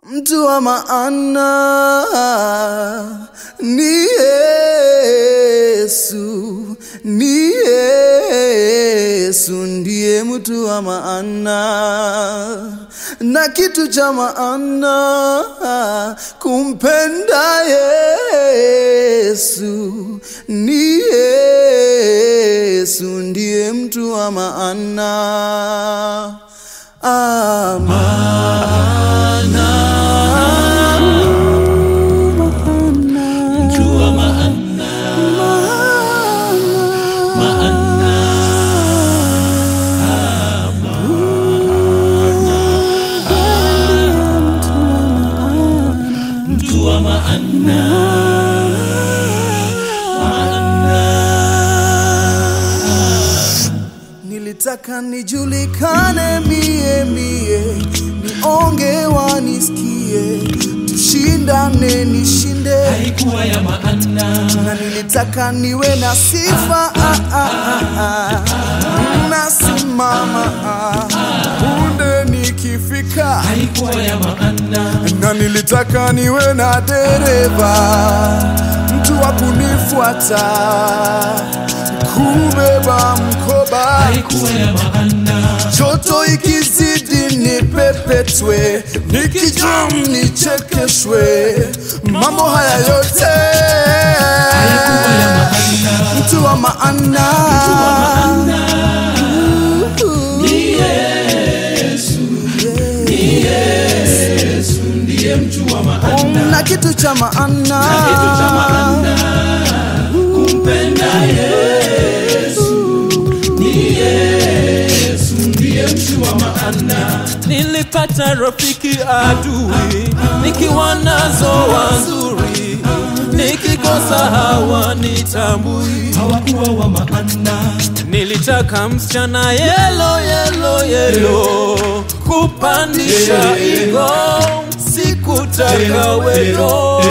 mtu wa maana ni Yesu, ni Yesu ndiye mtu wa maana na kitu cha maana kumpenda Yesu, ni Yesu ndiye mtu wa maana Mjua maana, maana, mjua maana, Nilitaka nijulikane mie mie, nionge wanisikie, tushindane nishinde, haikuwa ya maana, na nilitaka niwe na sifa ah, ah, ah, ah. nasimama ah, punde nikifika, haikuwa ya maana, na nilitaka niwe na dereva, mtu wa kunifuata, kubeba mkoba haikuwa ya maana, joto ikizidi nipepetwe, nikijam nichekeshwe, mambo haya yote haikuwa ya maana, mtu wa maana ni Yesu, ni Yesu ndiye mjua maana, na kitu cha maana kitu cha maana, kumpenda Yesu, ni Yesu ndiye mjua maana. Nilipata rafiki adui, nikiwa nazo wazuri, nikikosa hawanitambui, hawakuwa wa maana. Nilitaka msichana yelo yelo yelo, kupandisha igo, sikutaka wero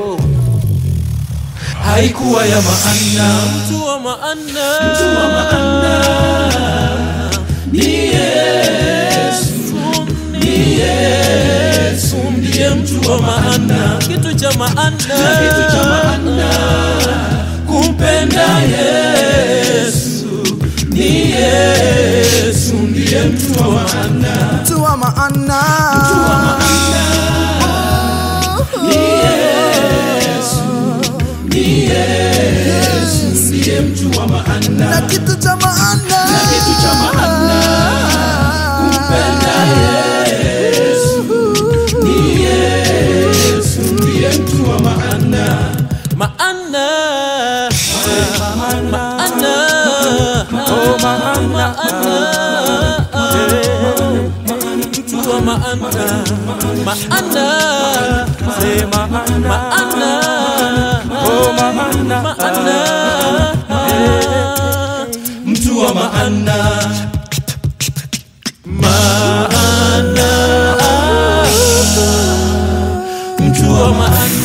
haikuwa ya maana, mtu wa maana, mtu wa maana ni Yesu, ni Yesu ndiye mtu wa maana, kitu cha maana, kitu cha maana, kumpenda Yesu, ni Yesu ndiye mtu wa maana, mtu wa maana ni Yesu ndiye mtu wa maana, na kitu cha maana kitu cha maana, kumpenda Yesu, ni Yesu ndiye mtu wa maana, maana, maana, oh maana, mtu wa maana, maana, sema maana, oh maana, maana, mtu wa maana, maana, mtu wa maana.